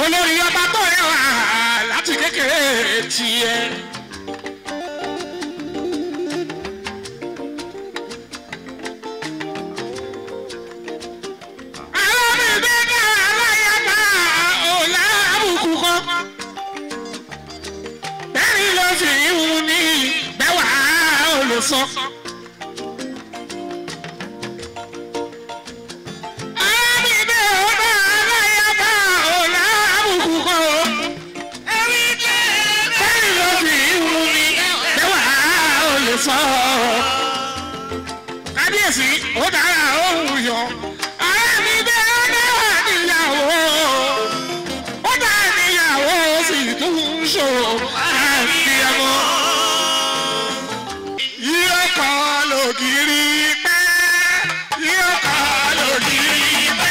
olórí ọba tó rẹwà láti kékeré tiẹ̀. alábìbẹ́ náà aláyàbá ọ̀la àbùkù kan. bẹ́ẹ̀ni ló fi ìhun ní bẹ́wà olùsọ. alábìbẹ́ ọba aláyàbá ọ̀la àbùkù kan. bẹ́ẹ̀ni ló fi ìhun ní bẹ́wà olùsọ. kábíyèsí ó dára ó wù yọ. alábìbẹ́ ọba níyàwó ó dá níyàwó ó sì tún ń ṣòro àbíyamọ. yíyọ kan lògiri pẹ́ yíyọ kan lògiri pẹ́.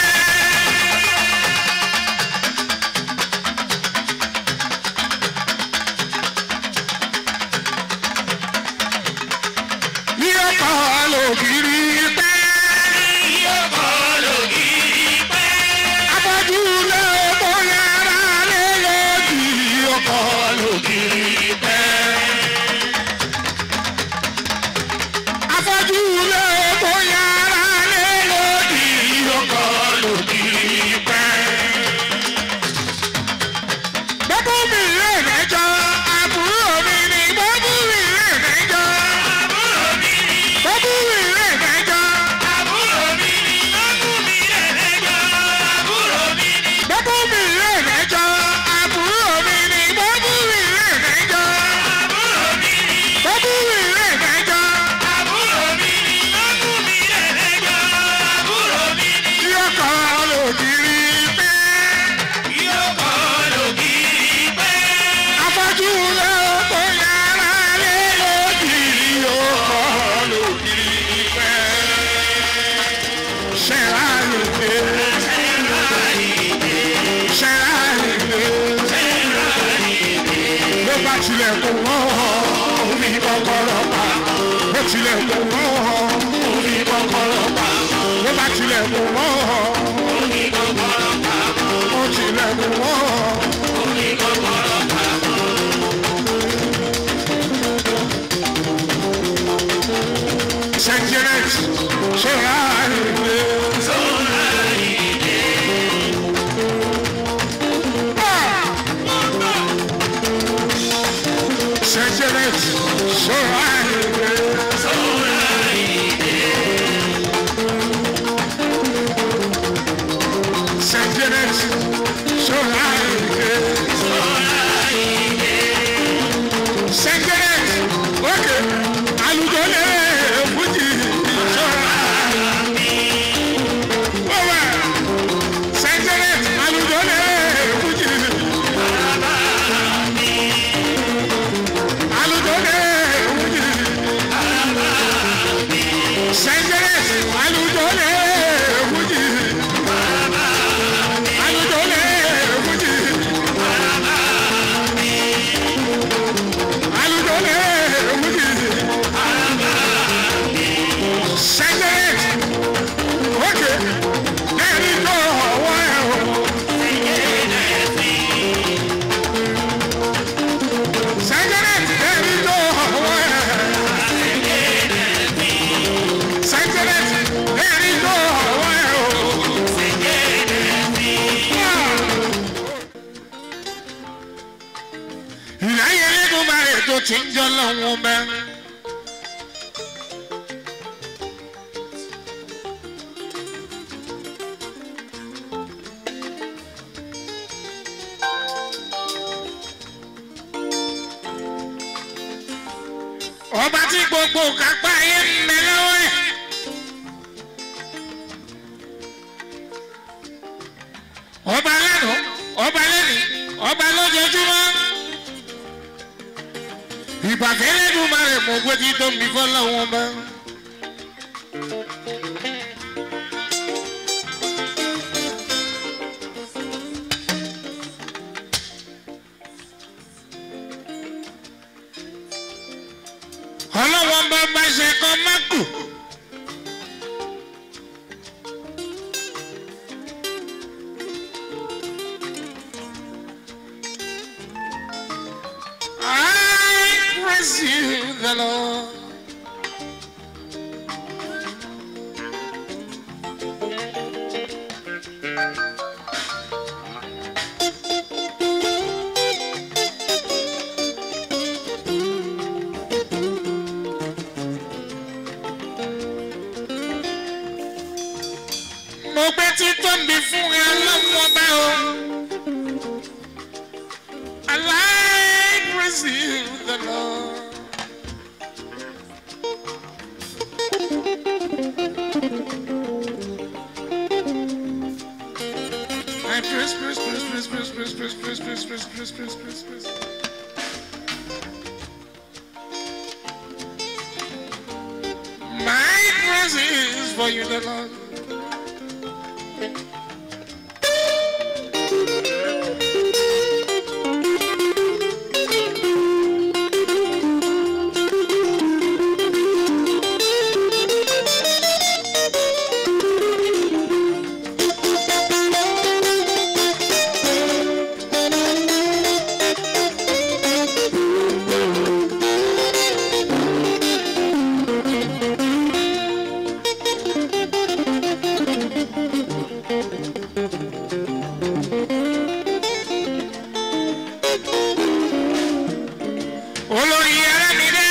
yíyọ kan lògiri pẹ́ yíyọ kan lògiri pẹ́. afọ́jú lé bóyá ara lé lòdì yíyọ kan lògiri pẹ́. afọ́jú lé bóyá ara lé lòdì yíyọ kan lògiri pẹ́. Bọ́bú mi lè mẹ́jọ, àbúrò mi ni bọ́bú mi lè mẹ́jọ. Àbúrò mi ni. Bọ́bú mi lè mẹ́jọ. Àbúrò mi ni. Bọ́bú mi lè mẹ́jọ. Àbúrò mi ni. Bọ́bú mi lè mẹ́jọ. Àbúrò mi ni. Bọ́bú mi lè mẹ́jọ. Àbúrò mi ni. Bọ́bú mi lè mẹ́jọ. Àbúrò mi ni. Bọ́bú mi lè mẹ́jọ. Àbúrò mi ni. Yóò kọ́ lòdìrí pẹ́. Yóò kọ́ lòdìrí pẹ́. Afọ́jú ló kó yàrá lé lòdì. Yóò kọ́ lòdìrí pẹ́. Ṣẹ̀rá ìdè. Ṣẹ̀rá ìdè. Ló bá tilẹ̀ kó wọ́n, omi kọ́kọ́rọ́ pa. Bó tilẹ̀ kó wọ́n, omi kọ́kọ́rọ́ pa. Ló bá tilẹ̀ kó wọ́n, omi kọ́kọ́rọ́ pa. Bó tilẹ̀ kó wọ́n, omi kọ́kọ́rọ́ pa. Sẹ́ńtírẹ́t ṣọ́ra ìwé. Sẹ́ńtírẹ́t ṣọ́ra ìwé. Sẹ́ńtírẹ́t ṣọ́ra ìwé. Sẹ́ńtírẹ́t ókè alùpùpù lè fújì ṣọ́ra. Bọ́wá Sẹ́ńtírẹ́t alùpùpù lè fújì. Alùpùpù lè fújì. Sẹ́ńtírẹ́t alùpùpù lè fújì. Alùpùpù lè fújì. Aludole Wudi. Sẹ́ńtẹ́rẹ́t. Ókè. Ẹni tó ọwọ́ ẹ̀ o. Sẹ́ńtẹ́rẹ́t. Ẹni tó ọwọ́ ẹ̀. Sẹ́ńtẹ́rẹ́t. Ẹni tó ọwọ́ ẹ̀ o. Ìyá yẹn lẹ́nu bá ètò tí ń jọ lọ́wọ́ bẹ́ẹ̀. ọba tí gbogbo kápá ayé ń bẹ lọ́wọ́ ẹ̀. ọba lánàá ọba lẹ́nìí ọba lójoojúmọ́. ìbàfẹ́ lẹ́nu máa rẹ̀ mọ́ gbẹ́dí tó ń bí fọ́lọ́wọ́n bá. ọlọ́wọ́n bá bá ṣe kan má kù. praise you, the Lord. mo gbé títóbi fún ẹ ọlọ́mọba o. I like praise you, the Lord. I praise, praise, praise, praise, praise, praise, praise, praise, praise, praise, praise, praise, praise, praise. My praise is for you, the Lord. olórí arábìnrin.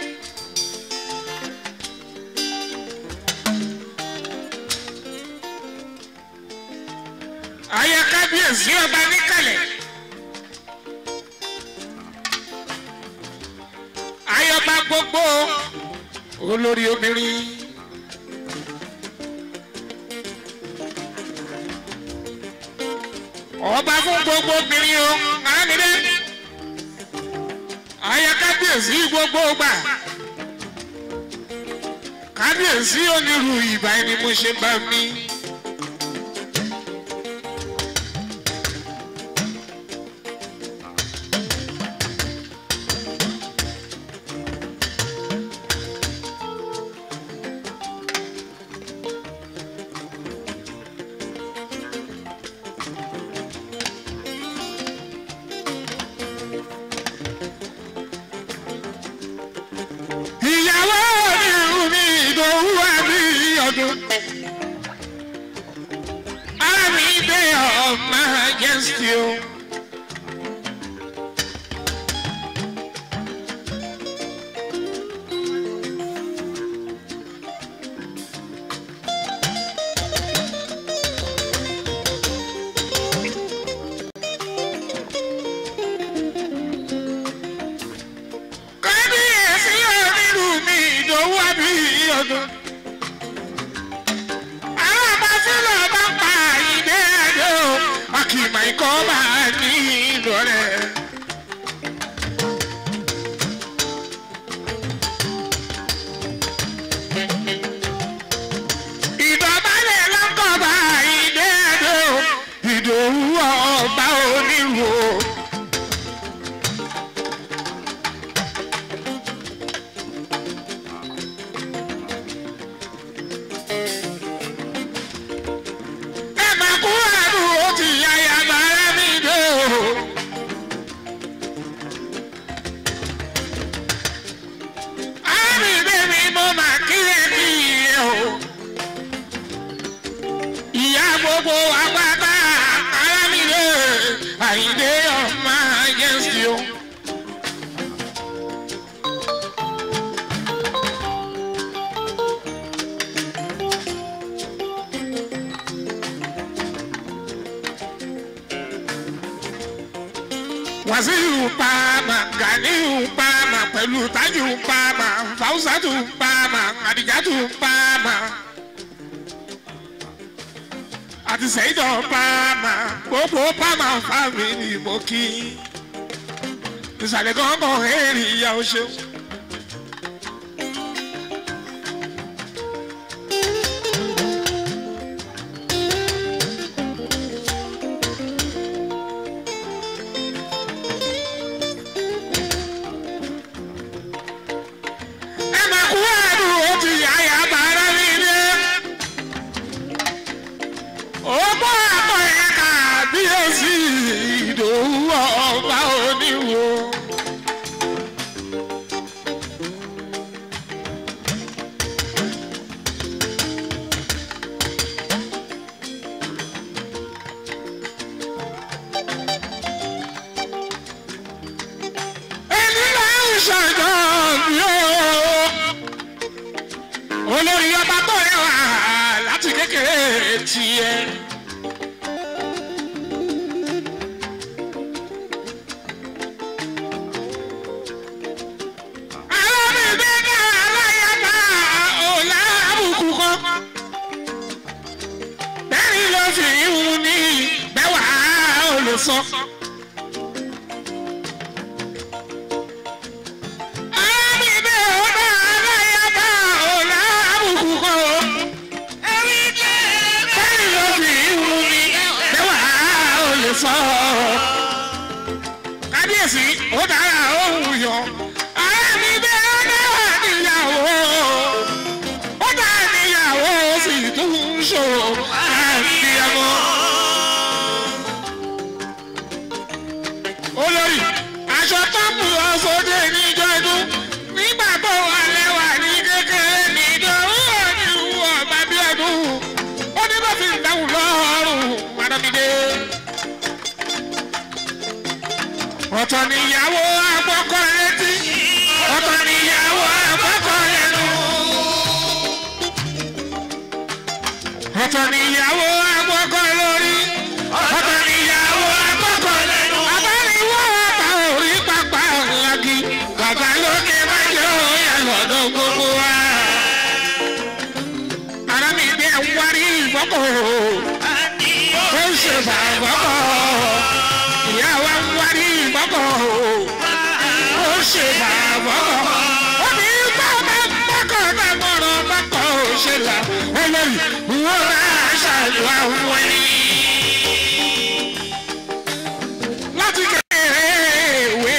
ayé kábíyèsí ọba níkàlẹ̀. ayọba gbogbo olórí obìnrin. ọba fún gbogbo obìnrin o arábìnrin aya kábíyèsí gbogbo gbà kábíyèsí onírú ìbá ẹni mo ṣe bá mi. ìyàwó onírú mi ìdòwú àbí ọdún. ara mi dé ọmọ jẹ́sí o. kábíyèsí onírú mi ìdòwú àbí ọdún. àwọn ọba fúlọ̀ bá pa ìdè àjò akìmọ̀ ikọ̀ bá ní ìlọrẹ̀. ìdọ̀bálẹ̀ lọ́kọ̀ bá ìdè àjò ìdòwú ọba onírú o. ẹ máa kú àdúró ti yáyà bàrẹ́ mi dé o. àmìdé mi mo máa kílẹ̀ kí iye o. ìyá gbogbo àgbàgbà arámìdé àyíndé ọmọ jẹ́sí o. wàsíù pàmà ganiu pàmà pẹ̀lú tájù pàmà fàwùsàtù pàmà àdìjàtù pàmà àti sẹ́yìndọ̀ pàmà gbogbo pàmà fámìlì mo kí ìsàlẹ̀ gángan èrì ìyá o ṣeun. ẹ máa kú àdúró ti yáyà bàrẹ́ mi dé. Ọgbọ́n àpọ̀ ẹ̀ kàbíyèsí ìdòwú ọba oníwo. tiẹ̀. alábìbí náà aláyàbá ọ̀la àbùkù kan. bẹ́ẹ̀ni ló fi ìhun ní bẹ́wàá olùsọ. alábìbí ọ̀la aláyàbá ọ̀la àbùkù kan. bẹ́ẹ̀ni ló fi ìhun ní bẹ́wàá olùsọ. kábíyèsí ó dára ó wù yọ. alábìbí ọ̀la níyàwó ó dá níyàwó ó sì tún ṣòro àbíyamọ. olórí aṣọ tọ́pù ọ̀sọ́dẹ níjọ́ ọdún nígbà tó wà lẹ́wà ní kékeré níjọ́ wúwo ní wúwo ọba bí ọdún ó ní bá fi ń dáhùn lọ́rùn madamide. ọ̀tọ̀ níyàwó àgbọ̀kọ̀ létí ọ̀tọ̀ níyàwó àgbọ̀kọ̀ lẹ́nu. ọ̀tọ̀ níyàwó àgbọ̀kọ̀ lórí ọ̀tọ̀ níyàwó àgbọ̀kọ̀ lẹ́nu. abániwọ̀ ọ̀tá orí pápá ọ̀làgì bàbá lókè májò yà lọ́dọ̀ gbogbo wa. ara mi bí ẹ wárí ìfọ́kọ̀ ó ń ṣe bàbọ́kọ̀ ìyá wa ń wárí ìfọ́kọ̀ ó ń ṣe bàbọ́kọ̀ ó ní bàbá bọ́kọ̀ náà mọ̀rọ̀ bọ́kọ̀ ó ṣe là olórí wọ́n máa ṣàlùwà wọ̀nyí. láti kékeré ìwé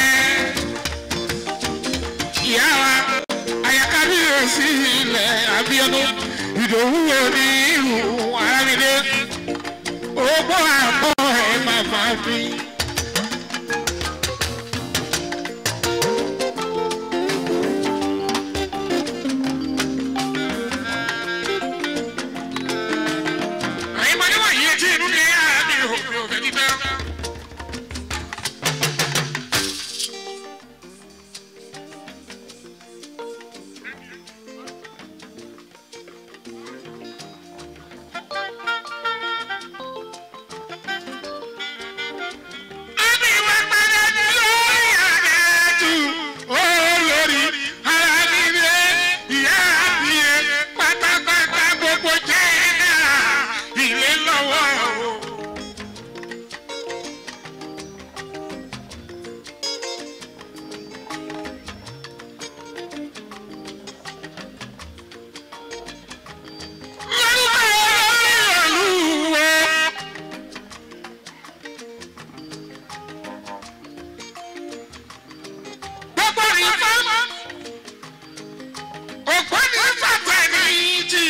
ìyá wa àyàkábíyèsí ilẹ̀ Abíọ́dún Ìdòwú òní ìlú Arámidé ogbó àbọ̀ ẹ̀ màmá mi. àyìnbó níwọ̀n yìí etí inú ní yàrá mi ò mi ò fẹ́ dídá. Àbí wá padà ní lórí àgẹ̀tù olórí ara nílé ìyá àbíyẹ pátápátá gbogbo jẹ́ náà ilé lọ́wọ́ o. Lórúkọ olórí ìlú wo. gbogbo ní fáwọn ògbó ní fàtà ní ìjì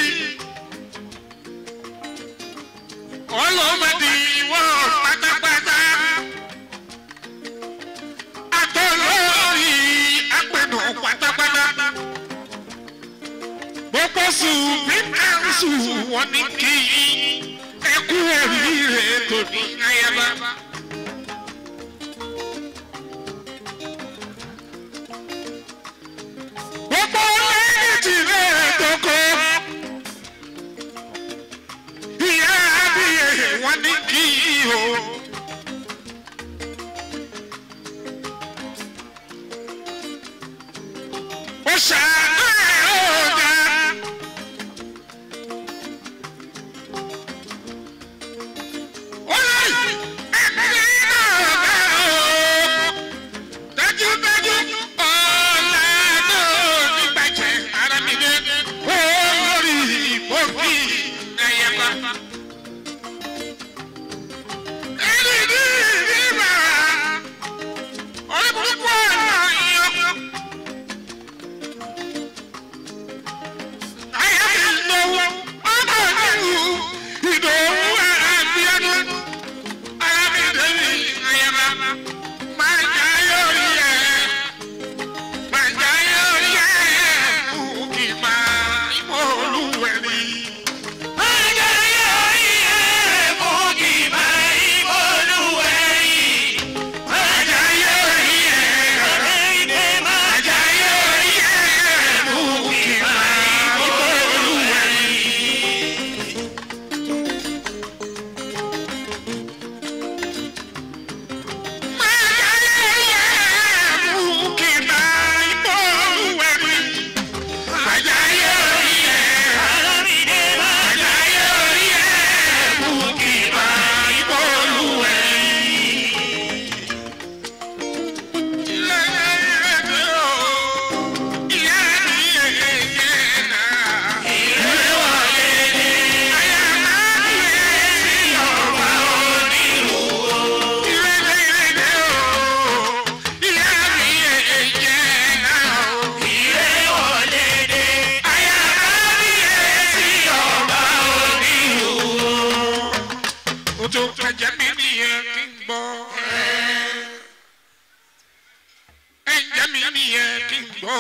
ọlọ́mọdé wọ́n pátápátá àtọ́lórí apẹ̀nù pátápátá gbogbo supreme council wọn ní kí ẹkú oríire tòní ayaba. gbogbo lẹ́yìn tí lè tókò. ìyá abiyẹ wọn ní kí o. ó ṣàánú ẹ̀ ó ga. ó lè ẹ̀mí náà ga o dájúdájú ọ̀la náà nígbàjẹ́ ara mi dé olórí ìbòkì ẹ̀yẹ̀má. tó kẹjẹ mi nìyẹn kí n gbọ́. ẹ̀jẹ̀ mi nìyẹn kí n gbọ́.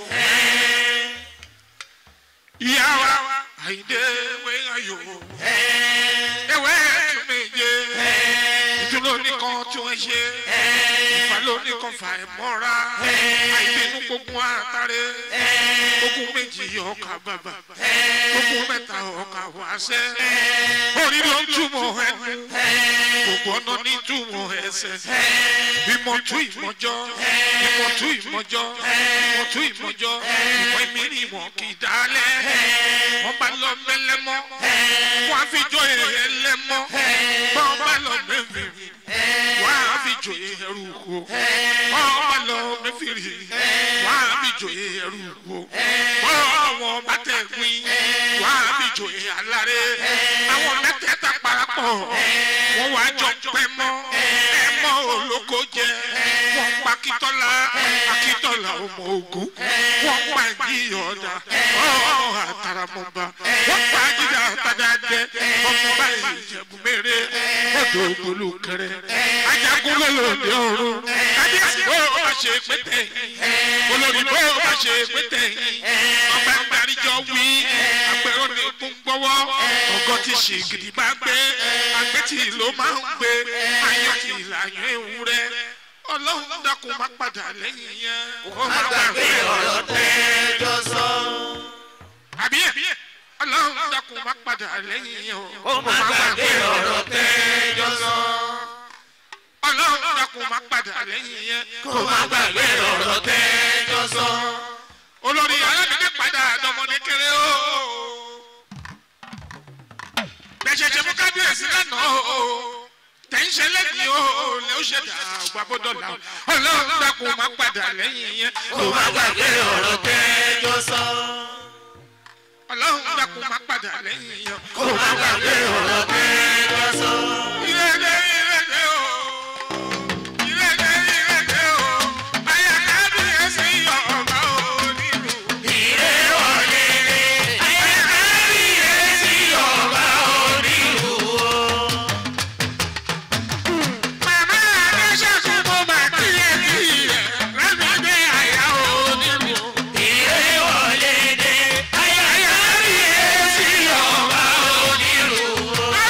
ìyá wa àyíndé ewé ayò ewé tún méje ìdúró nìkan tí wọ́n ṣe ìfà ló nìkan fà ẹ̀ mọ́ra àìbínú gbogbo àtàrẹ ogun méjì ọkà bàbà ogun mẹ́ta ọkà wáṣẹ́ orí ló ń túmọ̀ ẹnu gbogbo ọ̀nà ní túmọ̀ ẹsẹ̀ ìmọ̀tún ìmọ̀jọ́ ìmọ̀tún ìmọ̀jọ́ ìmọ̀tún ìmọ̀jọ́ ìmọ̀ ìmírí ìmọ̀ kì í dálẹ̀ wọ́n bá lọ mẹ́lẹ́mọ́ wọ́n á fi jọ èrè lẹ́mọ́ wọ́n bá lọ mẹ́fìrì wọ́n á fi jọ ẹrù kó wọ́n bá lọ mẹ́fìrì wọ́n á fi jọ ẹrù kó wọ́n wọ́n bá tẹ̀ gbin wọ́n á fi jọ aláré àwọn mẹ́tẹ̀ẹ̀ta parapọ̀ wọ́n wá jọ pẹ́ mọ́ ẹ mọ́ olóko jẹ wọ́n pa akitọ́lá akitọ́lá ọmọ ogun wọ́n pa ìyọ̀dà ọ̀ọ́ àtàràmọ́ba wọ́n pa jíjà àtàdájẹ ọmọ báyìí ìjẹ̀bù mẹ́rẹ̀ ọ̀dọ̀ ògbólú kẹrẹ ajagun lọ́lọ́dẹ ọ̀run kábíyèsí bó o bá ṣe pété olórí bó o bá ṣe pété ọba gbàríjọ wí àpẹẹrẹ ní kún gbọ́wọ́ ọgọ́ ti ṣe gidi bá gbé àgbẹ̀tì ló máa ń gbé ayọ̀ ti ìlànà ewúrẹ́ ọlọ́run dákun má padà lẹ́yìn yẹn kó má gbàgbé ọ̀rọ̀ tẹ́jọ́ sọ. àbí ẹ̀ ọlọ́run dákun má padà lẹ́yìn yẹn ó má gbàgbé ọ̀rọ̀ tẹ́jọ́ sọ. ọlọ́run dákun má padà lẹ́yìn yẹn kó má gbàgbé ọ̀rọ̀ tẹ́jọ́ sọ. olórí alábìdé padà dọmọdé kéré o bẹ̀ṣẹ̀ṣẹ̀ mú kábíyèsí lánàá o tẹ̀sán lẹ́yìn o lè ó ṣe dà gbàbọ́dọ̀là ọlọ́run dákun má padà lẹ́yìn yẹn kó má gbàgbé ọ̀rọ̀ tẹ́jọ́ sọ. ọlọ́run dákun má padà lẹ́yìn yẹn kó má gbàgbé ọ̀rọ̀ tẹ́jọ́ sọ. ìrẹ̀lẹ̀ ìrẹ̀lẹ̀ o ìrẹ̀lẹ̀ ìrẹ̀lẹ̀ o ayé kábíyèsí ọ̀gá o nílùú. ìrè wọlé rè ayé kábíyèsí ọba onílù o. Màmá Adéṣẹ́gun mo mà kíyè kíyè lágbàgbé àyà onílù. ìrè wọlé rè ayé kábíyèsí ọba onílù o.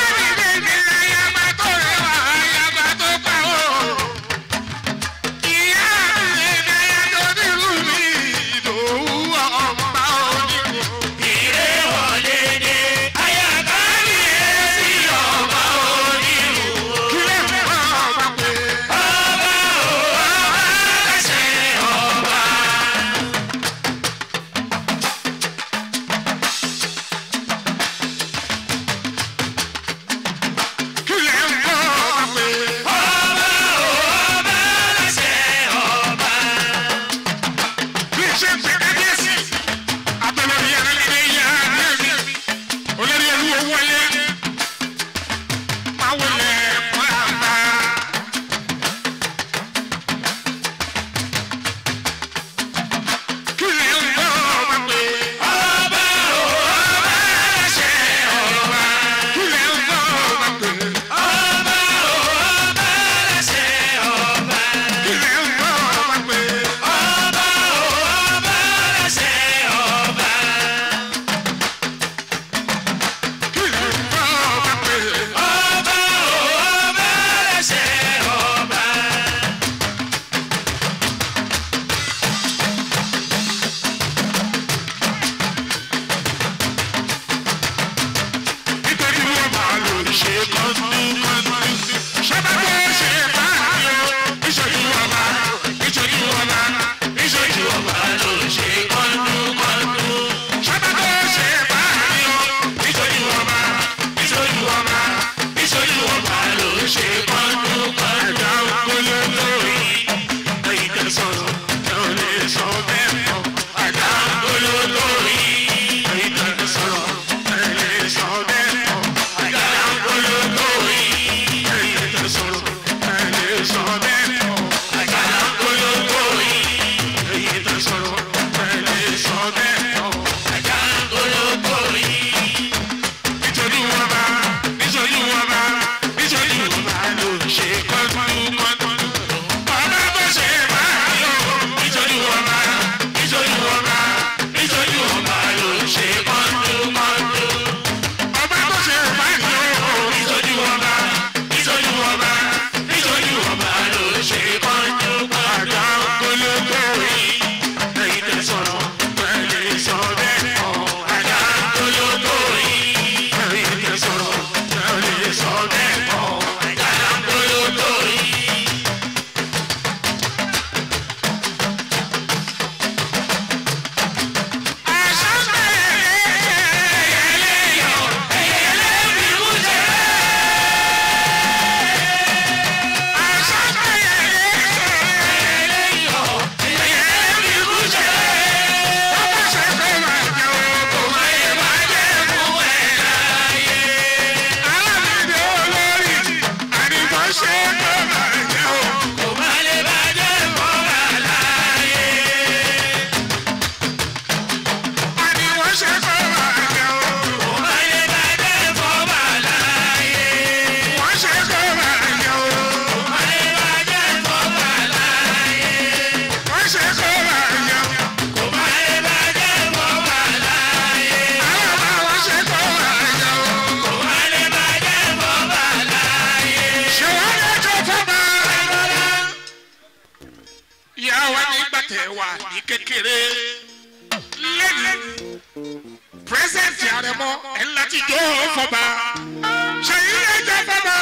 ní kékeré lẹ́nu pírẹsẹ̀ntì àrẹ̀mọ ẹ̀ ńlá ti jó fọba ṣèyí lè jẹ́ fọba.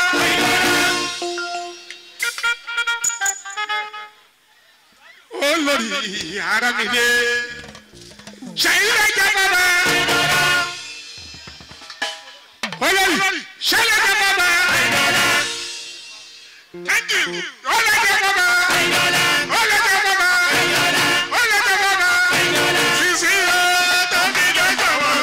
olórí ara mi dé ṣèyí lè jẹ́ fọba. olórí ṣẹlẹ̀ jẹ́ fọba. thank you olórí jẹ́ fọba. olórí jẹ́ fọba. olórí jẹ́ fọba. sisi yóò tó fi jọjọ wọ.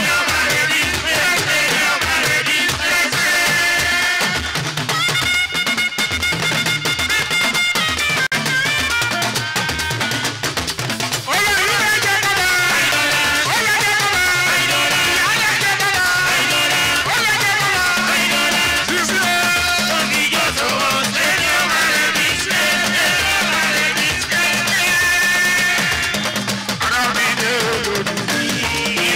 olórí lè jẹ́ fọba. olórí jẹ́ fọba. ìyá lè jẹ́ fọba. olórí jẹ́ fọba. sisi yóò tó fi jọjọ wọ. ara mi dé olórí.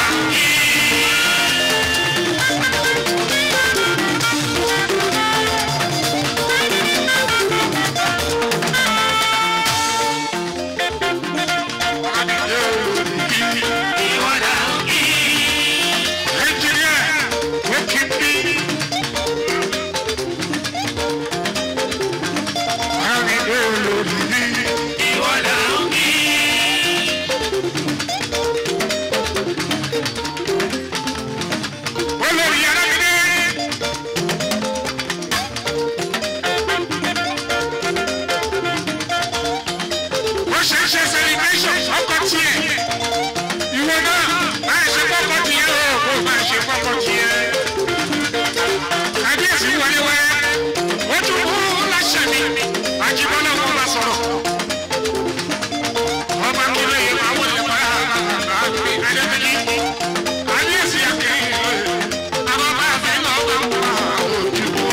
celebration ọkọ tiẹ̀ ìwọ náà máa ṣe kọ́kọ́ tiẹ̀ o kò máa ṣe kọ́kọ́ tiẹ̀. kábíyèsí wọlé wẹ́rẹ́ ó tún kú láṣẹ mi àjíbọ́lá wọn máa sọ̀rọ̀. ọba kìlọ̀ yìí máa wọlé wá àgbẹ̀ adébíyí. kábíyèsí àkẹ́yìn àwọn bá a fẹ́ lọ́ọ́ bá wà ojúbọ.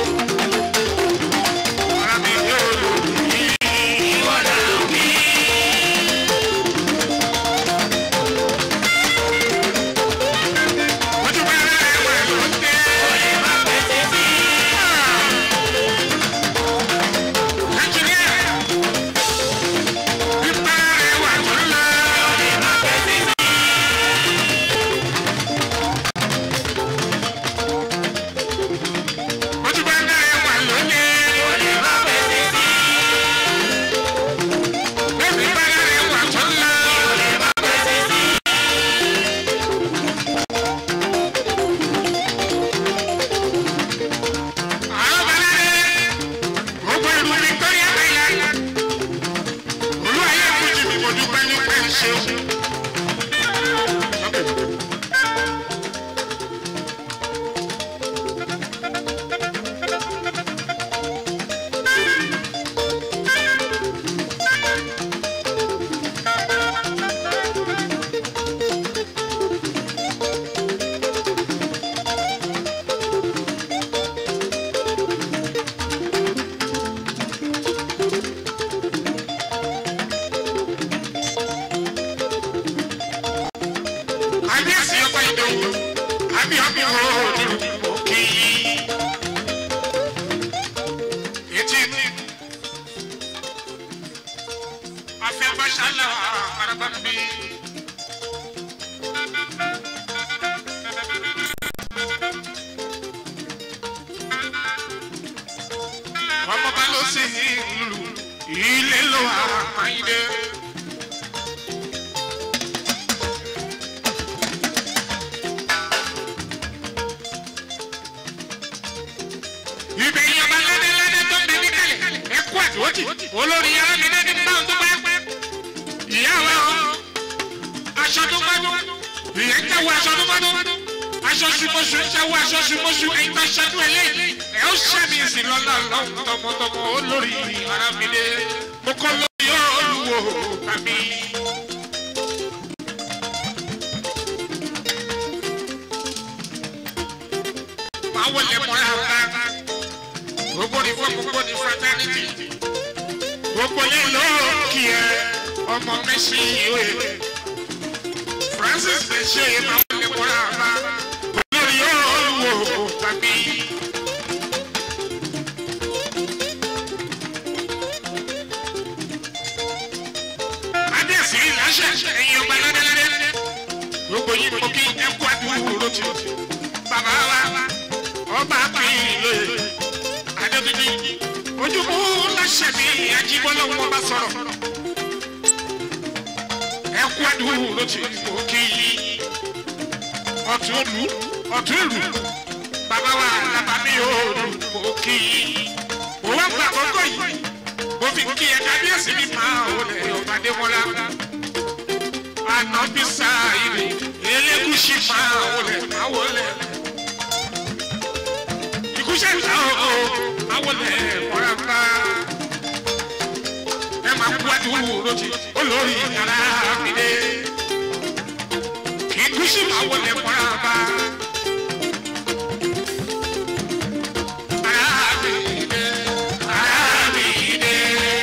ara mi yóò lò ní ìwọ́dà òbí. ojú bá rẹ̀ wẹ̀ ló dé. Nàìjíríà ìbá rẹ̀ wà tó lọ. ojú bá rẹ̀ wà ló dé. Bébí bá rẹ̀ wà tó lọ. àwọn balẹ̀ gbogbo ìlú Victoria Island olú ayé kùjì mi mo dúpẹ́ nípa ìṣeun. kábíyèsí ọba ìdòwú àbí ọbí wo òdìrú òkè yìí. etí mi afẹ́ bàṣálà araba mi. ọmọ bá lọ sí ìlú ilé ló àwọn àmàyídé. ibẹ̀ yìí ọba lẹ́dẹ̀lẹ́dẹ̀ tó ń bẹ níkàlẹ̀ ẹ kú àdúrótì olórí arábìnrin ní báwọn tó bá pẹ́ ìyá wa o aṣọ tó gbádùn ìyẹn ń jáwọ́ aṣọ tó gbádùn aṣọ ṣùmọ̀ṣù ń jáwọ́ aṣọ ṣùmọ̀ṣù ẹ̀yin tó ṣẹ́dún ẹ̀ lẹ́yìn ẹ̀ ó ṣàmì ìsìn lọ́la lọ́hùn tọmọtọmọ olórí arábìnrin mo kọ́ lórí olùwò tàbí. máa wọlé mọ́ra ọ̀gá gbogbo ní fún gbogbo ní fraternity gbogbo yẹn ló kí ẹ ọmọ mẹsì ìwé francis mẹsì ìwé máa wọlé mọ́ra ọ̀gá olórí olùwò tàbí. yín mo kí ẹ kú àdúró tí bàbá wa ọba pínlẹ adébíbí ojúmú láṣẹ mi ajíbọ́lá wọn bá sọ̀rọ̀ ẹ kú àdúró tí mo kí ọ̀tún òlù ọ̀tún ìlú bàbá wa lábàmí òòlù mo kí mo wá gba àkókò yìí mo fi kí ẹ kábíyèsí mi máa wọlé ọ̀bàdé mọ́lá ànábì sáàyè elégùsì máa wọlé máa wọlé ìkúṣẹ́ ìta o máa wọlé mọ́ràmbá ẹ máa kú àdúró tí olórí ara mi dé ìkúṣì máa wọlé mọ́ràmbá. Ara mi dé, ara mi dé.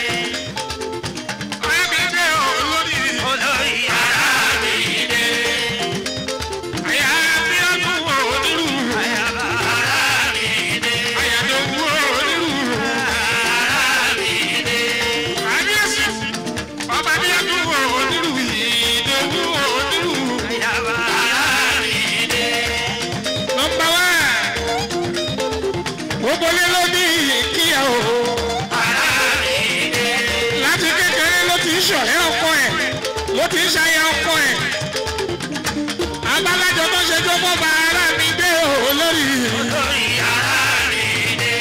Ara mi dé olórí. olórí ara mi dé. Àyà bí ọdún onírú. Ayaba ara mi dé. Àyà tó wú onírú. Ara mi dé. Kábíyèsí, ọba bí ọdún onírú yìí tó wú onírú. Ayaba ara mi dé. Nọmba wá. Gbogbo lé ló ní kíyà o. Ara mi dé. Láti kékeré ló ti ń ṣọ̀rẹ́ ọkọ ẹ̀. Ló ti ń ṣayẹ ọkọ ẹ̀. Abálájọ tó ṣe tó bọ́ bá ara mi dé o lórí. Olórí ara mi dé.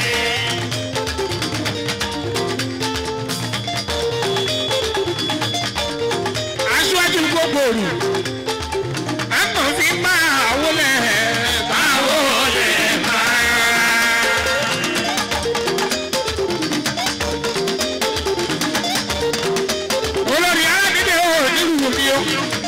aṣáájú gbogbo òrù ẹ̀kọ́ fi máa wọlé máa wọlé máa. olórí arábìnrin ò nílùú mi o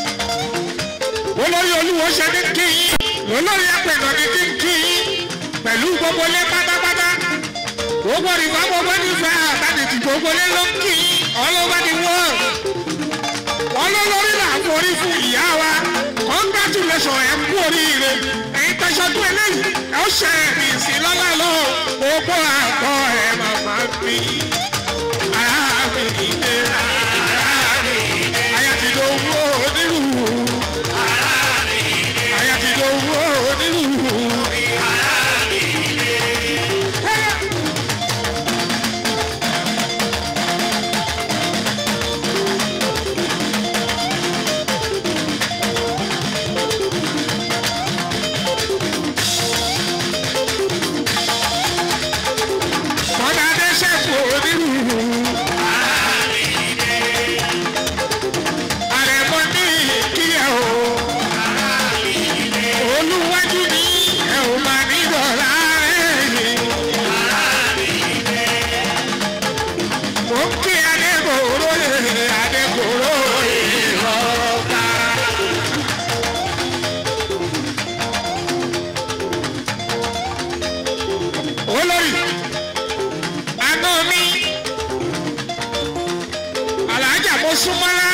olórí olúwo ṣe ní kí yín olórí apẹ̀nà ní kí n kí yín pẹ̀lú gbogbo lé pátápátá gbogbo ìgbà gbogbo nífẹ̀ẹ́ àbánitì gbogbo lé ló ń kí yín all over the world wọn ló lórí là ń forí fún ìyá wa congratulation ẹ kú oríire ẹyin tẹsọdún eléyìí ẹ ó ṣe ẹmí sí lọ́lá lọ gbogbo àgọ́ ẹ màmá mi. Ara mi dé, ara mi dé. Aya ti do owó onírú. Aya ti do owó onírú. Mọ́dà dé ṣẹ́kù onírú. Àrẹ̀mọ ní kíyà o. Olúwájú ní ẹ ò máa ní dọ̀là rẹ̀. Mo ń kí Adékòró lè Adékòró ìrọ̀ká. Olórí àná mi alájà mo súnmọ́lá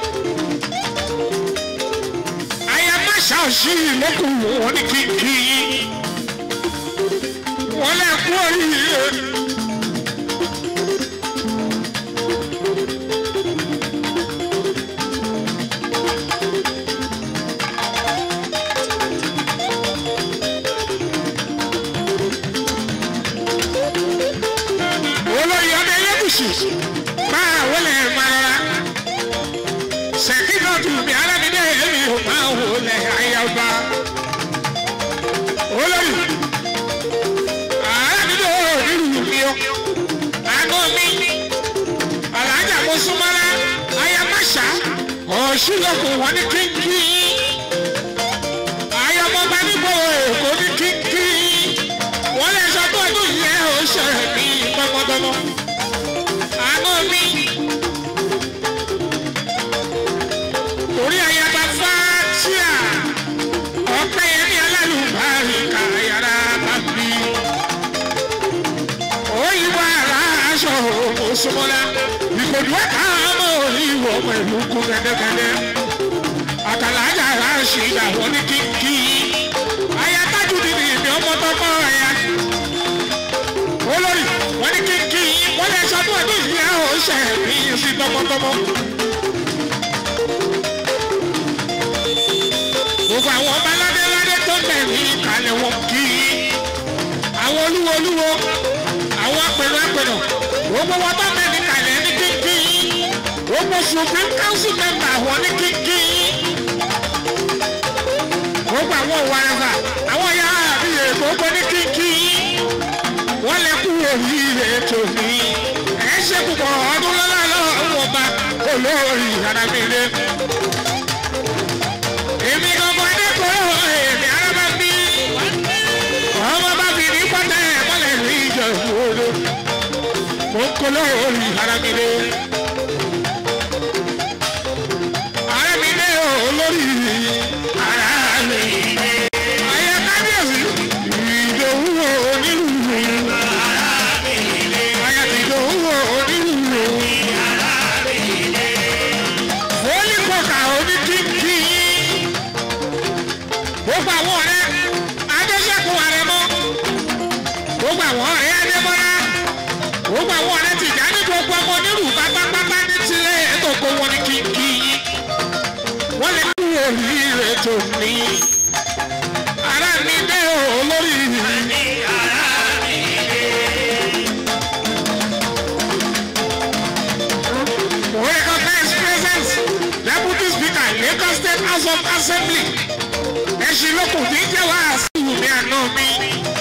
aya má ṣàṣì lókùnrin wọn ní kíkì wọn lè kú oríire. olórí ọdẹ yẹbùsù máa wọlé máa rọra sẹkínọtù mi alámídé èmi ò máa wọlé ayaba olórí alámídé onírúurú mi o àánú mi alájà mo súnmọ́lá ayamáṣá ọ̀ṣunlọ́kùn wọn ní kíkí ayọmọba níbo èkó ní kíkí wọ́n lè sọ pé ọdún yẹn ò ṣe ní gbọmọgbọmọ. àánú mi torí ayaba fátíà ọpẹ́ yẹn ní alálùbárí kàyàrá bàbí. òyìnbó ara aṣọ òṣùmọ́lá ìkòdù ẹ̀ka ọmọ orí ìwọ̀ pẹ̀lú kú gẹ́gẹ́gẹ́gẹ́. àtàlájà ara ṣì dàwọ́ ní kíkí. ayatájú ni ìbí ọmọ tọkọ ẹ̀yà olórí wọn ní kíkí wọn lè sọ fún ẹdún ìyá ò ṣe mí sí tọmọtọmọ. gbogbo àwọn ọba ládéládé tó bẹ̀ ní ìkàlẹ̀ wọn kì í àwọn olúwo olúwo àwọn apẹ̀rẹ̀ apẹ̀rẹ̀ gbogbo wọn tó bẹ̀ ní ìkàlẹ̀ ní kíkí gbogbo supreme council member wọn ní kíkí gbogbo àwọn òwàrẹ̀fà àwọn ya àbíyè gbogbo ní kíkí wọ́n lè kú oríire tòní ẹ̀ ṣe púpọ̀ ọdún lọ́la lọ́wọ́ ọba olórí arábìnrin èmi gangan adékòrò èmi arábá bí ọmọ bá fi ní pátá ẹ̀ mọ́lẹ̀ ní ìjọ̀bú odò mo ń kó lórí arábìnrin arábìnrin olórí arábìnrin ayé kábíyèsí ìdòwú onírúurú ayé ìdòwú onírúurú fólíkọ̀kà oníkíkí gbogbo àwọn ọ̀rẹ́ adéṣẹ́kù àrẹ̀mọ́ gbogbo àwọn ọ̀rẹ́ adébọ́lá gbogbo àwọn ọ̀rẹ́ tìjà ní gbogbo ọmọ onírú pátápátá ní tilẹ̀ ètò kó wọn ní kíkí wọ́n lè kú oríire tó ní ara mi dé olórí mo recognize presence deputy speaker lagos state house of assembly ẹ̀sìn lókun tí ń jẹ́ wá sí ìwé àná mi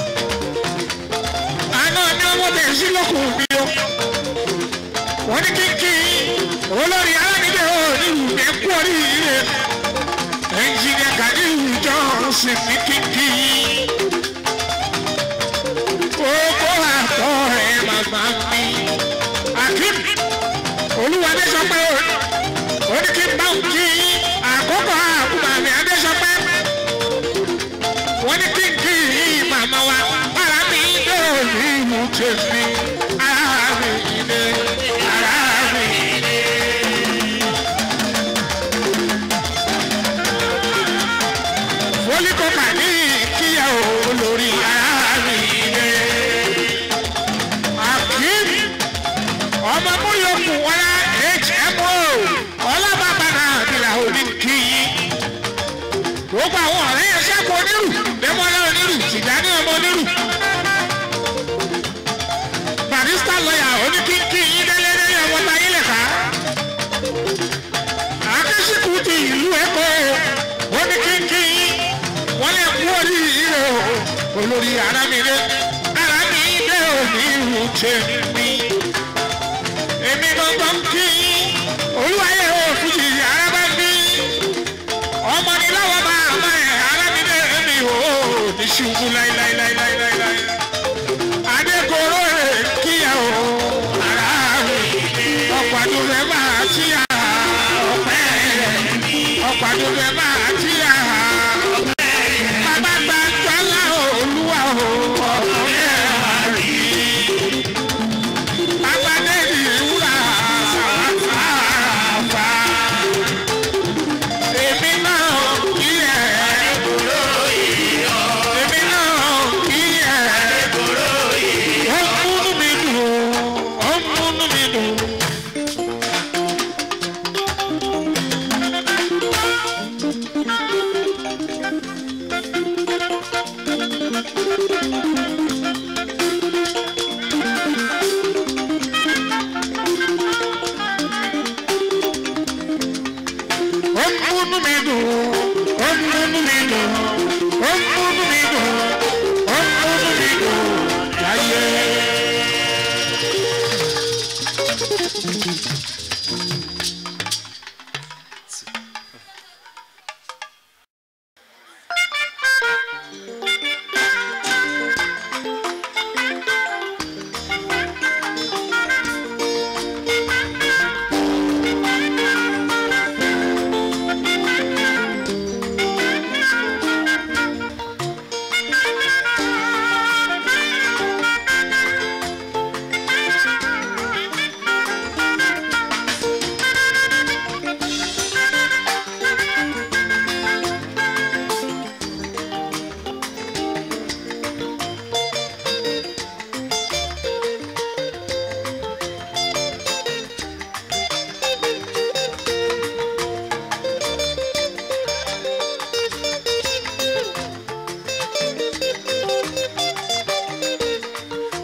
àná ni ọmọ bẹ̀ sí lókun mi o wọ́n ní kíkí olórí alánídé o nílùú mi kú oríire ẹnjìnìà kàdíhù jọ́sìn ní kíkí gbogbo àtọ̀ ẹ̀ màmá mi akim olúwadé sọ pé ó ní kí n bá òun kí àkókò àkùmà mi adé sọ pé wọ́n ní kí n kí màmá wa ara mi dé òní ìlú tèmi ara mi dé ara mi dé. fólíkọ́kà ní kíyà olórí ara mi dé. akim ọmọ múyọkù wọlá hmo ọlọ́bàbà náà bìlà òní kí gbogbo àwọn ọ̀rẹ́ yẹn ṣẹ́kù onírù dẹ́mọ́lá onírù tìjáde ọmọ onírù barista lọ́yà oníkíkí yín délẹ́dẹ́ yẹn wọ́n ta yín lẹ̀ka akẹ́sìkù ti ìlú ẹ̀kọ́ oníkíkí yín wọ́n lè kú oríire o olórí arámìlẹ̀ arámìlẹ̀ òní ìlú tèmi èmi gbọ́ngàn kí olúwayé o fújì arábá bí ọmọ ni lọ́wọ́ bá àmọ́ ẹ̀ arábìnrin mi ò ní ṣubú láíláíláíláíláí. adékòrò rẹ̀ kíyà o ara rẹ̀ ọ̀pàdé rẹ̀ máa tí a ọ̀pẹ́ rẹ̀ ọ̀pàdé rẹ̀ máa tí a bàbá gba jọ́lá olúwa o ọ̀pẹ́ rẹ̀ bàbá dẹ́bi wúrà àfààfà èmi náà kí ẹ̀ èmi náà kí ẹ̀ ó múnú mi dùn ó múnú mi dùn. ó múnú mi dùn ó múnú mi dùn ó múnú mi dùn ó múnú mi dùn láyé.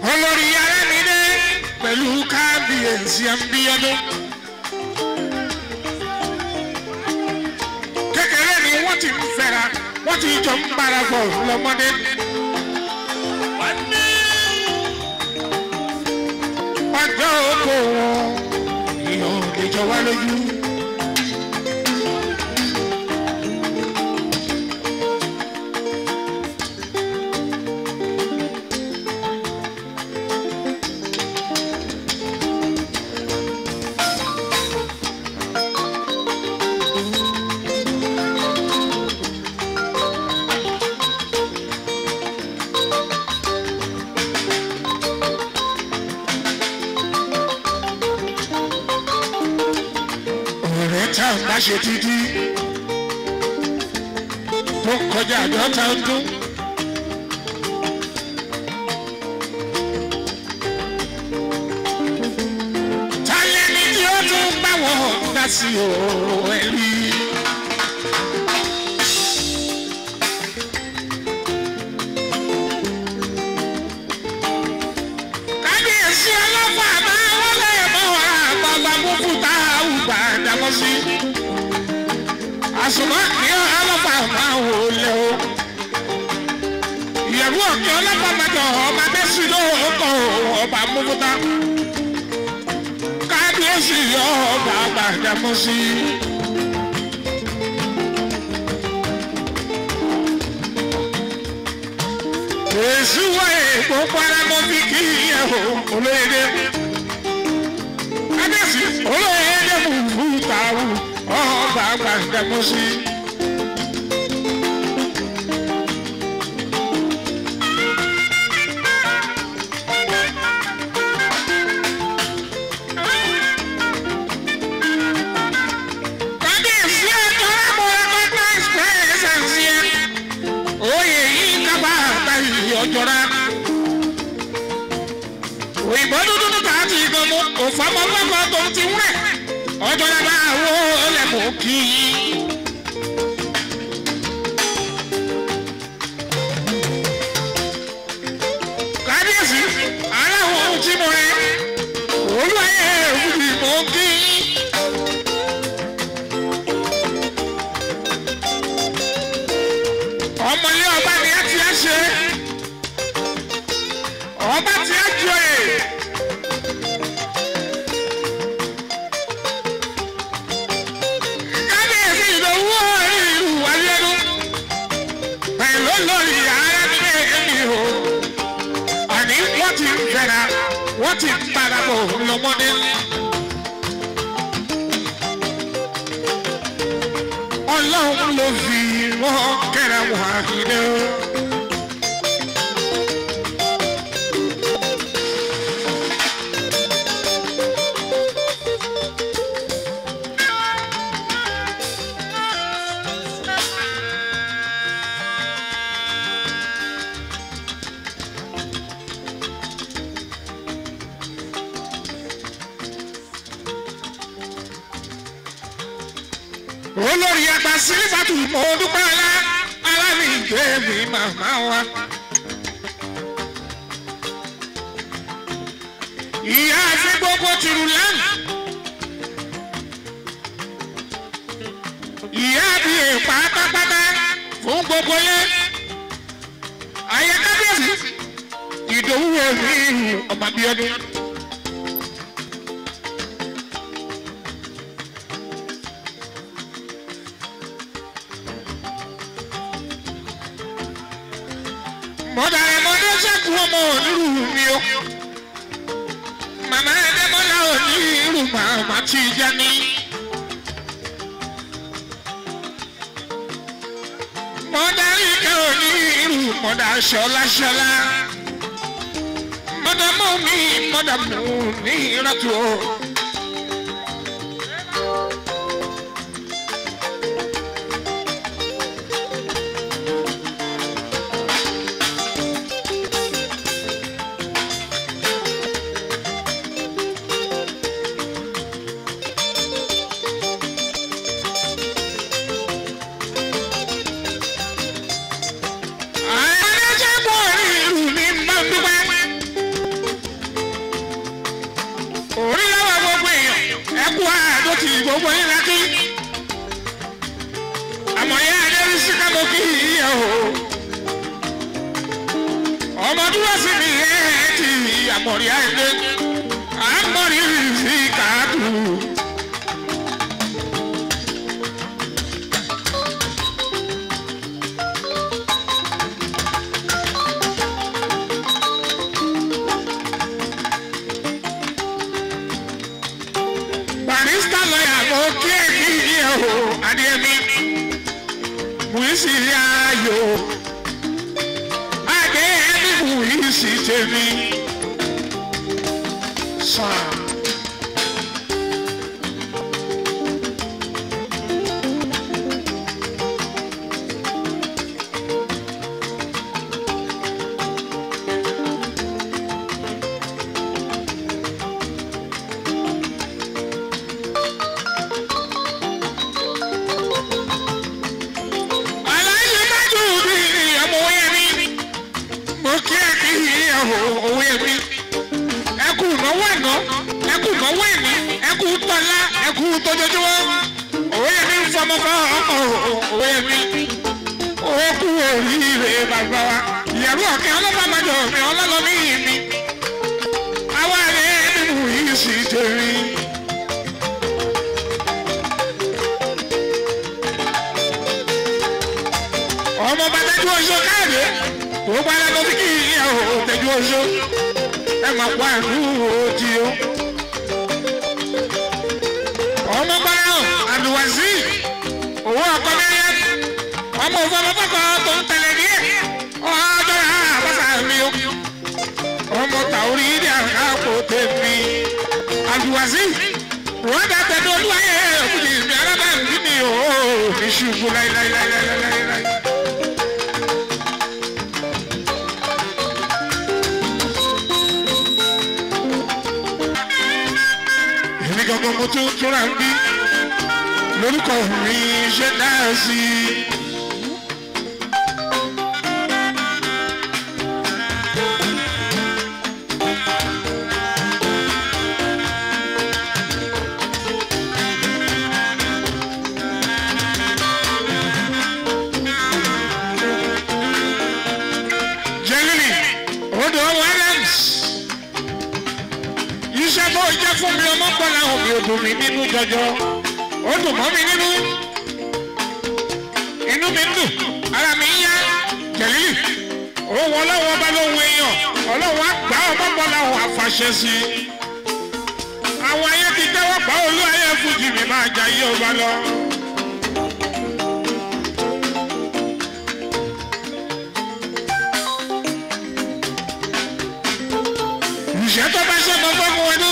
olórí arámidé pẹ̀lú kábíyèsí ẹ̀mbíyọ́dún. kékeré ni wọ́n ti ń fẹ́ra wọ́n ti jọ ń bára bọ̀ lọ́mọdé. ọjọ́ oko wọn èèyàn lè jọ wá lójú. ọ̀rẹ́ tá a bá ṣe títí tó kọjá àádọ́ta ọdún. tálẹ́ ni tí ó tún bá wọn dá sí ọ̀rọ̀ ẹ̀ rí. kábíyèsí ọlọ́fà máa wọlé mọ́ àgbàgbà mọ́kúta àwùgbà dámọ́ sí. àsùnmọ́ ní ọlọ́fà máa wò lé o. ìyẹ̀rú òkè ọlọ́fà mẹ́jọ ọba bẹ́sí ló kọ́ ọba mọ́kúta. kábíyèsí ọba àgbà dámọ́ sí. èsì wáyé gbogbo ara mọ́ fi kí ìyẹn o olóyèdè kábíyèsí olóyèdè mú fúta ọba àgbà dámọ́ sí. kábíyèsí ẹ̀jọ̀ lábọ̀ recognize presence yẹn oyè yìí kápá àgbáyé ọjọ́ra. òyìnbó dúdú ní káàtì ìgbọ̀mù òfàmọ́gbọ́gbọ́ tó ń ti wúrẹ̀ ọjọ́ra bá wo lẹ́mọ̀ kí i. kábíyèsí aláwọ̀ ohun tí mo rẹ̀ olúwayé òkùnkùn mọ̀ kí i. ọmọlé ọba ni a ti á ṣe ọba ti á joyè kábíyèsí ìdòwú ìlú wáyélu pẹ̀lú lórí arábìnrin èmi o àní wọ́n ti ń fẹ́ra wọ́n ti ń parapọ̀ lọ́mọdé. ọlọ́run ló fi wọ́n kẹ́ra wọ́n àkìdé o. olórí àgbà sílífàtù mọ́ dúpẹ́ ọlá alámìgbé mi màmá wa. ìyá àfi gbogbo tìrù lẹ́nu. ìyá bí pátápátá fún gbogbo yẹn. ayé kábíyèsí ìdòwú èmi ọmọ bíọ́dún. mọ̀dàrẹ́ mọ́dé sẹ́kù ọmọ onírú mi o. màmá ẹ̀dẹ́mọ́lá onírú màmá tí ì já ní. mọ̀dàrí kẹ́ onírú mọ̀dà ṣọláṣọlá. mọ̀dà mọ́ mi mọ̀dà mú ní ìrọ̀tù o. gbogbo yín lákì àmọ́ yá adérí sí ká mo kí yíyẹ o ọmọ dúró sí mi yẹ ẹ ti àmọ̀rí àìlé àmọ̀rí sí kàádù. barista lọ́yà mo kí ẹ kí yíyẹ o adémi wíṣí ayò adé ẹni wíṣí tèmi sàn. aláyé májú bí ọmọ òye mi mo kí ẹ kí ìyàwó òye mi ẹ kú ìnáwó ẹ̀nà ẹ kú ìnáwó ẹ̀ní ẹ kú tọ́lá ẹ kú tójoojúmọ́ òye mi ń fọmọ fọ ọkọ òye mi ó kú oríire bàbá wa ìyàwó ọ̀kẹ́ ọlọ́bàmájọ mi ọlọ́lọ́mí mi àwa rẹ̀ nínú yìí sì tẹ̀rí. ọmọ bá tẹjú oṣù káàdé gbogbo ara ló fi kí ìyàwó tẹjú oṣù ẹ máa pa ìlú òjì o. ọmọ gbọ́dọ̀ àlùwàsí owó ọkọ mẹ́rin ọmọ òfurufú tó ń tẹ̀lé ní ẹ̀ ọjọ́ àbáṣà mi o. ọmọ tàórí ní àpò tèmi àlùwàsí wọ́n dá tẹ̀lé olúwayé òkùnjì mi alábàáńdí mi ò ní ṣubú láíláíláíláíláí. èmi gangan mo tún túnra ń bí lórúkọ mi ṣe dáa sí i. jẹ́lílì odò ọwọ́ adams iṣẹ́ tó jẹ́ fún mi ọmọ pọ̀ láwọn mi ò dùn mí nínú jọjọ ó dùn mọ́ mi nínú inú mi ń dùn ara mi ń yá jẹ̀lílì òun ọlọ́wọ́ ọba lóhun èèyàn ọlọ́wọ́ àgbà ọmọ pọ̀ láwọn àfàṣẹ sí i àwọn ayé ti tẹ́wọ́ pa olú ayé fújì mi máa jà yí ọba lọ. ìṣẹ́ tó bá ṣe bọ́bọ́ fún wọn ní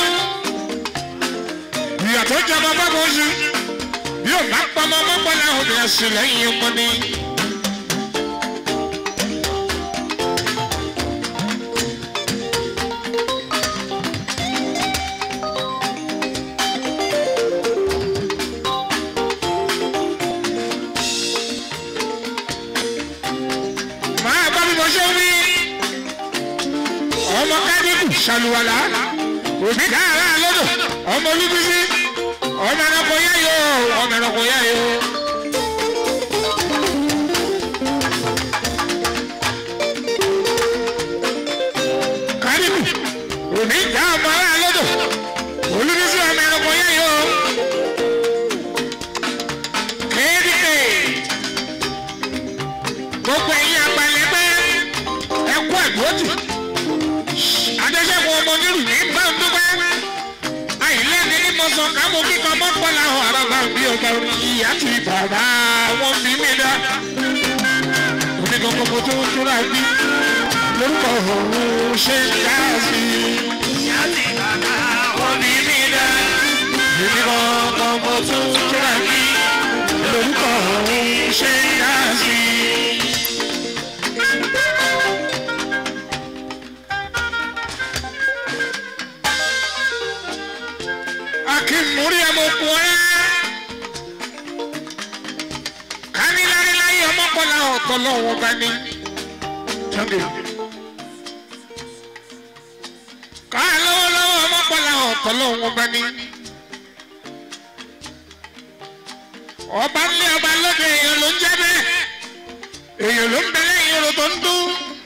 ìyà tó jẹ bọ́bọ́ fún oṣù bí ò bá pọmọ mọ́pọ́ láwọn obìnrin sí lẹ́yìn ọmọ ni. máa bá bí mo ṣe wí ọmọ kádìkù ṣàlùwàlà òbí káàrà lọ́dọ̀ ọmọ olúbísí ọmọ ẹranko yá yó ọmọ ẹranko yá yó. kádìkù òbí ká ọmọ ará lọ́dọ̀ olúbísí ọmọ ẹranko yá yó. kéèdìkè gbogbo ẹ̀yin àgbàlẹ́gbẹ́ ẹ̀kú ẹ̀dùn adéṣẹ́gun ọmọ nílùú ní bá ń dúpẹ́ àìlẹ́ni ní mọ̀sán kámú kíkọ́ mọ́pọ́lá ọ̀ àràbà bí ọgbà ìyá tu bàbá wọn bí mi dá onígbọ̀ngàn mo tó túra bí lórúkọ òun ṣe ń dá sí i ìyá ti bàbá wọn bí mi dá onígbọ̀ngàn mo tó túra bí lórúkọ òun ṣe ń dá sí i. akínmúrí ọmọkùnrin kániláríláyé ọmọkùnrin ọ̀tọ̀ lọ́wọ́ bá ní. ká lọ́wọ́lọ́wọ́ ọmọkùnrin ọ̀tọ̀ lọ́wọ́ bá ní. ọba ńlẹ ọba lóde èèyàn ló ń jẹ bẹ́ẹ̀ èèyàn ló ń bẹ lẹ́yìn orò tó ń dún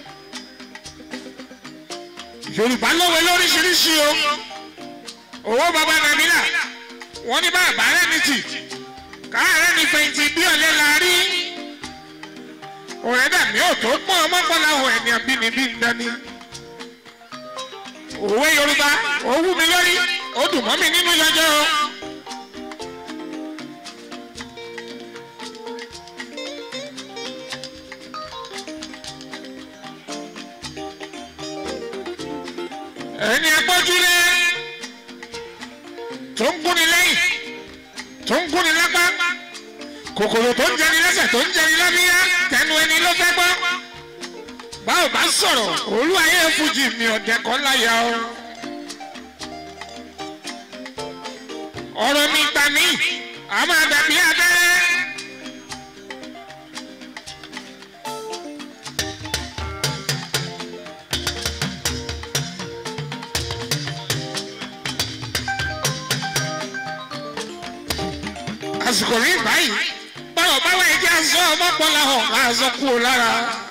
yorùbá lówe lóríṣiríṣi o owó baba nàmílà wọn ní bàbá rẹ ní tì káàárẹ̀ ní fẹ̀yìntì bí ọ̀lẹ́ la rí ọ̀rẹ́ dàbí òtó pọ̀ ọmọkànlá ọ̀ ẹ̀mí àbínibí ń dání òwe yorùbá ó wú mi lórí ó dùn mọ́ mi nínú yọjọ́ o. ẹni agbójúlé tó ń kúni lẹ́yìn tó ń kúni lápá kòkòrò tó ń jẹni lẹ́sẹ̀ tó ń jẹni lábíyá tẹnu ẹni ló fẹ́ gbọ́ báwo bá sọ̀rọ̀ olú ayé fújì mi ọ̀dẹ̀ kan láyà o. ọ̀rọ̀ mi gbà mí a máa dàbí abẹ́rẹ́. àsìkò rí báyìí báwo báwo ẹ jẹ́ àṣọ ọmọkùnrin ọ̀hún àṣọ kú o lára.